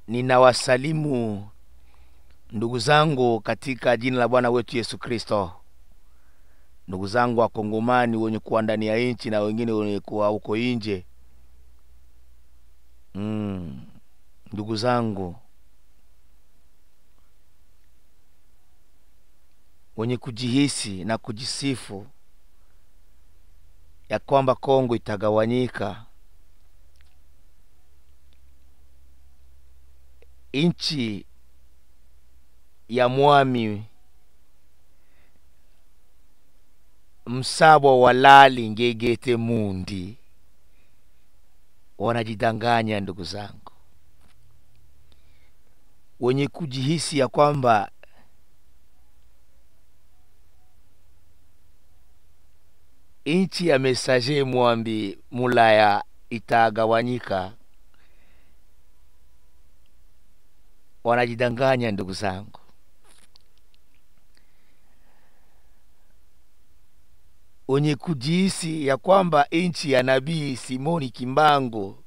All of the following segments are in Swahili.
Ninawasalimu ndugu zangu katika jina la Bwana wetu Yesu Kristo. Ndugu zangu Wakongomani wenye kuwa ndani ya nchi na wengine wenye kuwa huko nje. Mm, ndugu zangu wenye kujihisi na kujisifu ya kwamba Kongo itagawanyika, nchi ya mwami msabwa walali ngegete mundi, wanajidanganya ndugu zangu, wenye kujihisi ya kwamba nchi ya mesaje mwambi mulaya itagawanyika, wanajidanganya ndugu zangu. Wenye kujihisi ya kwamba nchi ya nabii Simoni Kimbangu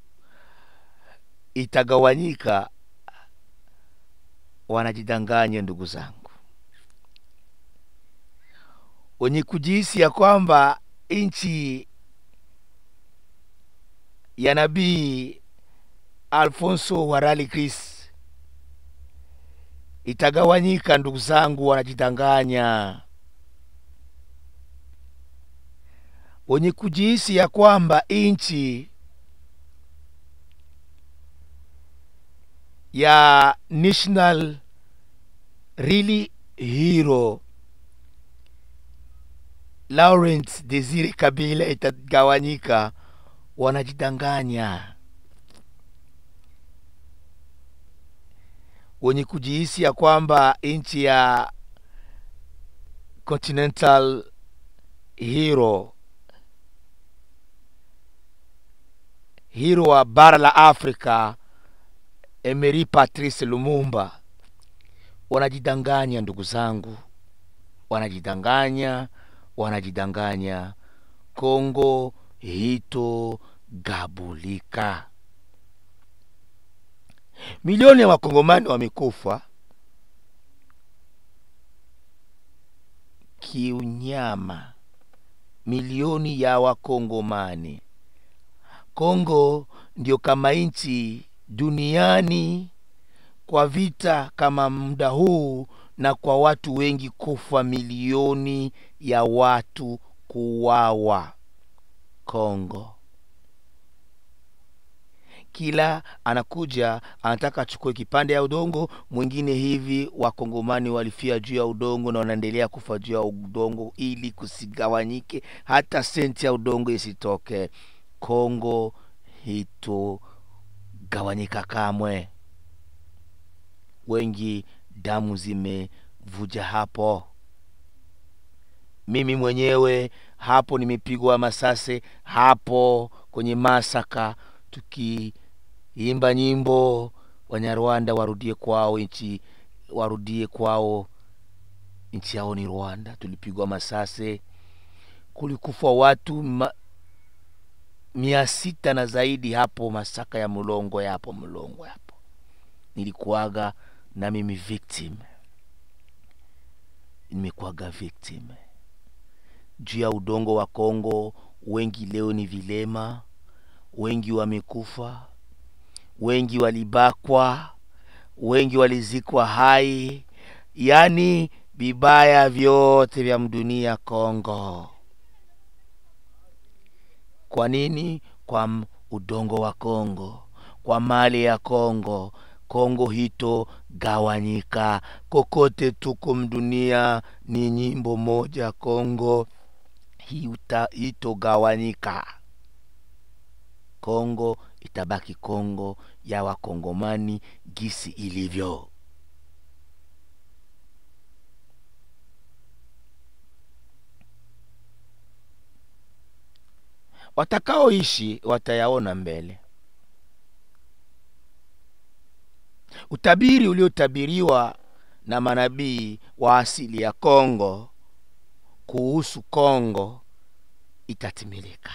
itagawanyika, wanajidanganya ndugu zangu. Wenye kujihisi ya kwamba nchi ya nabii Alfonso Warali Chris itagawanyika, ndugu zangu, wanajidanganya. Wenye kujihisi ya kwamba nchi ya National Really Hero Laurent Desire Kabila itagawanyika, wanajidanganya. Wenye kujihisi ya kwamba nchi ya Continental Hero hero wa bara la Afrika Emery Patrice Lumumba wanajidanganya, ndugu zangu, wanajidanganya, wanajidanganya. Kongo hito gabulika. Milioni ya wakongomani wamekufa kiunyama, milioni ya wakongomani. Kongo ndio kama nchi duniani kwa vita kama muda huu, na kwa watu wengi kufa, milioni ya watu kuwawa Kongo. Kila anakuja anataka achukue kipande ya udongo mwingine hivi. Wakongomani walifia juu ya udongo na wanaendelea kufa juu ya udongo, ili kusigawanyike, hata senti ya udongo isitoke. Kongo hito gawanyika kamwe. Wengi damu zimevuja hapo. Mimi mwenyewe hapo nimepigwa masase hapo kwenye masaka, tukiimba nyimbo Wanyarwanda warudie kwao nchi, warudie kwao nchi yao ni Rwanda. Tulipigwa masase, kulikufa watu ma, mia sita na zaidi hapo masaka ya Mulongo yapo Mulongo hapo, nilikuwaga na mimi victim, nimekuwaga victim juu ya udongo wa Kongo. Wengi leo ni vilema, wengi wamekufa, wengi walibakwa, wengi walizikwa hai, yaani vibaya vyote vya mdunia Kongo. Kwa nini? Kwa udongo wa Kongo, kwa mali ya Kongo. Kongo hito gawanyika, kokote tuko mdunia ni nyimbo moja, Kongo hito gawanyika. Kongo itabaki Kongo ya wakongomani gisi ilivyo. Watakaoishi watayaona mbele. Utabiri uliotabiriwa na manabii wa asili ya Kongo kuhusu Kongo itatimilika.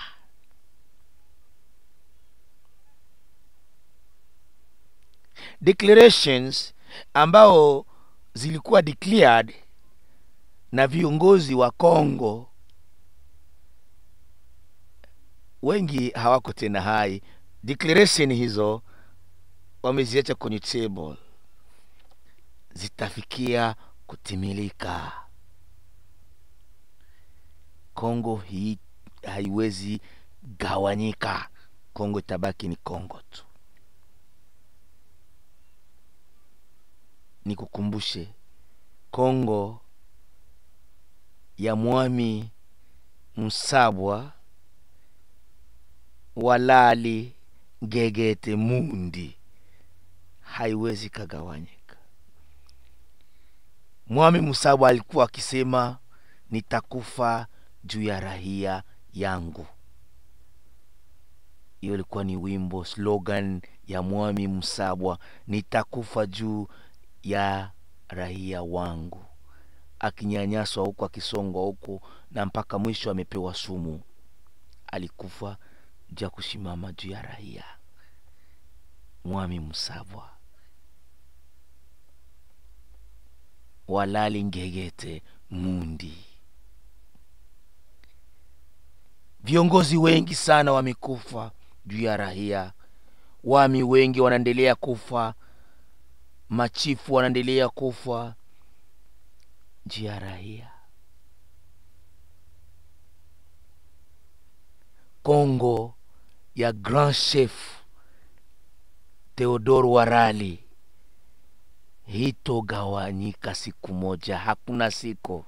declarations ambao zilikuwa declared na viongozi wa Kongo wengi hawako tena hai. Declaration hizo wameziacha kwenye table, zitafikia kutimilika. Kongo hii haiwezi gawanyika. Kongo itabaki ni Kongo tu. Nikukumbushe Kongo ya Mwami Musabwa Walali Ngegete Mundi haiwezi kagawanyika. Mwami Musabwa alikuwa akisema nitakufa juu ya rahia yangu. Hiyo ilikuwa ni wimbo slogan ya Mwami Musabwa, nitakufa juu ya rahia wangu, akinyanyaswa huku akisongwa huku na mpaka mwisho amepewa sumu. Alikufa juu ya kusimama juu ya rahia. Mwami Musabwa Walali Ngegete Mundi. Viongozi wengi sana wamekufa juu ya rahia. Wami wengi wanaendelea kufa, machifu wanaendelea kufa juu ya rahia. Kongo ya Grand Chef Theodore Warali hitogawanyika siku moja, hakuna siku.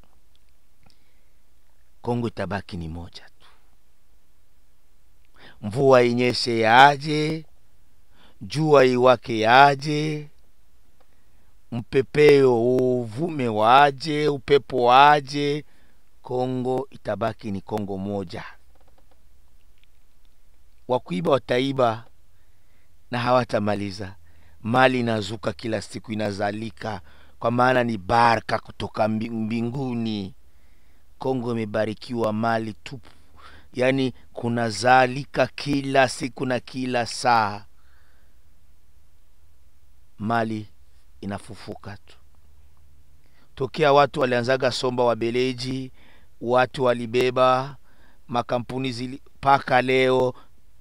Kongo itabaki ni moja tu. Mvua inyeshe yaje, jua iwake yaje, mpepeo uvume waje, upepo waje, Kongo itabaki ni Kongo moja. Wakuiba wataiba na hawatamaliza. Mali inazuka kila siku, inazalika kwa maana ni baraka kutoka mbinguni. Kongo imebarikiwa mali tupu, yaani kunazalika kila siku na kila saa, mali inafufuka tu. Tokea watu walianzaga somba wabeleji, watu walibeba makampuni zili mpaka leo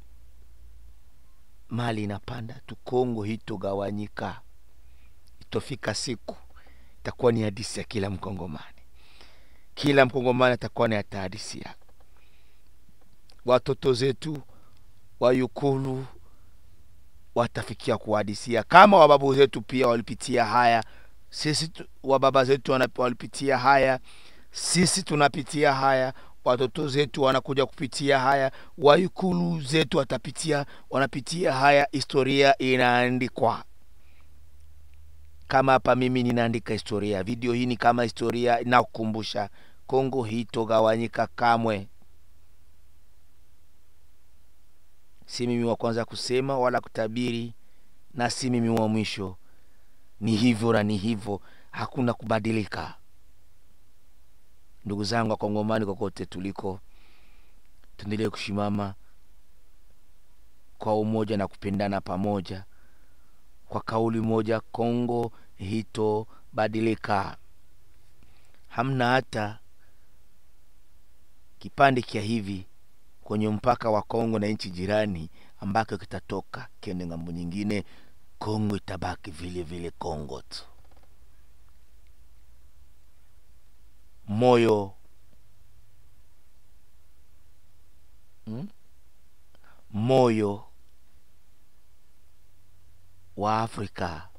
mali inapanda tu. Kongo hitogawanyika, itofika siku itakuwa ni hadisi ya kila Mkongomani. Kila Mkongomani atakuwa ni hata hadisi yake. Watoto zetu wayukulu watafikia kuhadisia kama wababu zetu pia walipitia haya. Sisi wababa zetu walipitia haya, sisi tunapitia haya watoto zetu wanakuja kupitia haya, wayukulu zetu watapitia, wanapitia haya. Historia inaandikwa kama hapa mimi ninaandika historia. Video hii ni kama historia inakukumbusha Kongo hitogawanyika kamwe. Si mimi wa kwanza kusema wala kutabiri, na si mimi wa mwisho. Ni hivyo na ni hivyo, hakuna kubadilika. Ndugu zangu Wakongomani, kokote tuliko, tuendelee kushimama kwa umoja na kupendana pamoja, kwa kauli moja. Kongo hitobadilika. Hamna hata kipande kia hivi kwenye mpaka wa Kongo na nchi jirani ambako kitatoka kiende ng'ambo nyingine. Kongo itabaki vile vile Kongo tu. moyo hmm? moyo wa Afrika,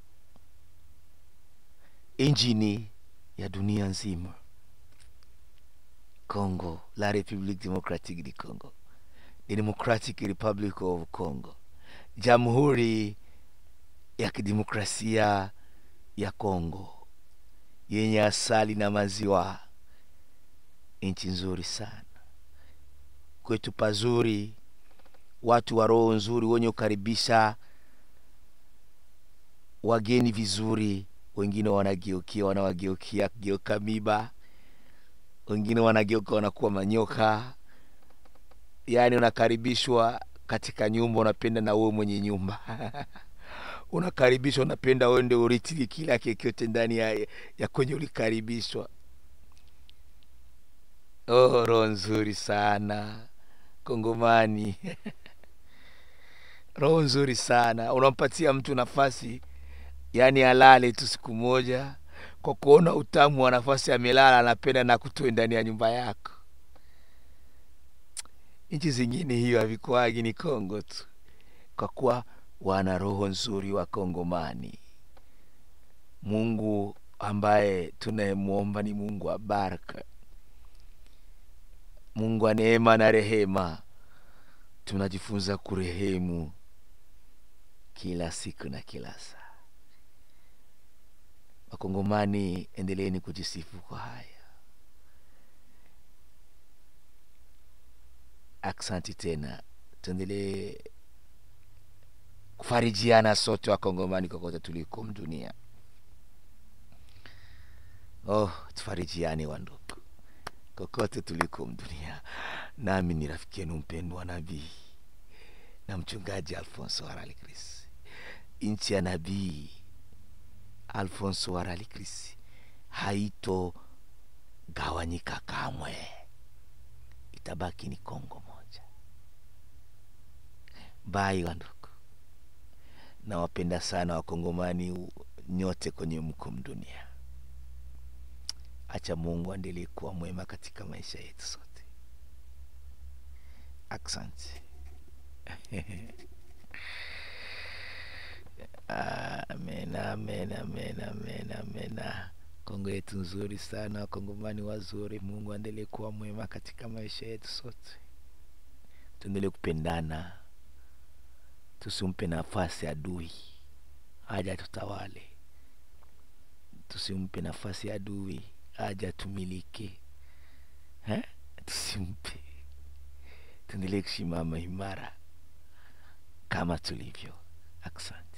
injini ya dunia nzima. Congo, la République démocratique du Congo, the Democratic Republic of Congo, Jamhuri ya Kidemokrasia ya Congo yenye asali na maziwa nchi nzuri sana kwetu, pazuri, watu wa roho nzuri, wenye kukaribisha wageni vizuri. Wengine wanageukia wanawageukia geuka miba, wengine wanageuka wanakuwa manyoka. Yaani unakaribishwa katika nyumba, unapenda na wewe mwenye nyumba unakaribishwa unapenda uende urithi kila kekyote ndani ya, ya kwenye ulikaribishwa oh, roho nzuri sana kongomani roho nzuri sana unampatia mtu nafasi yaani alale tu siku moja kwa kuona utamu wa nafasi amelala anapenda na kutoe ndani ya nyumba yako nchi zingine hiyo havikuagi ni kongo tu kwa kuwa wana roho nzuri wa kongomani mungu ambaye tunayemwomba ni mungu wa baraka mungu wa neema na rehema tunajifunza kurehemu kila siku na kila saa wakongomani endeleeni kujisifu kwa haya aksanti tena tuendelee kufarijiana sote wakongomani kokote tuliko mdunia oh tufarijiane wandugu kokote tuliko mdunia nami ni rafiki yenu mpendwa nabii na mchungaji alfonso haralikris nchi ya nabii alfonso haralikris haito gawanyika kamwe itabaki ni kongo moja bai wandugu nawapenda sana wakongomani nyote kwenye mko mdunia acha mungu aendelee kuwa mwema katika maisha yetu sote asante amen amen amen amen amen kongo yetu nzuri sana wakongomani wazuri mungu aendelee kuwa mwema katika maisha yetu sote tuendelee kupendana tusimpe nafasi adui haja tutawale tusimpe nafasi adui haja tumilike eh? tusimpe tuendelee kusimama imara kama tulivyo asante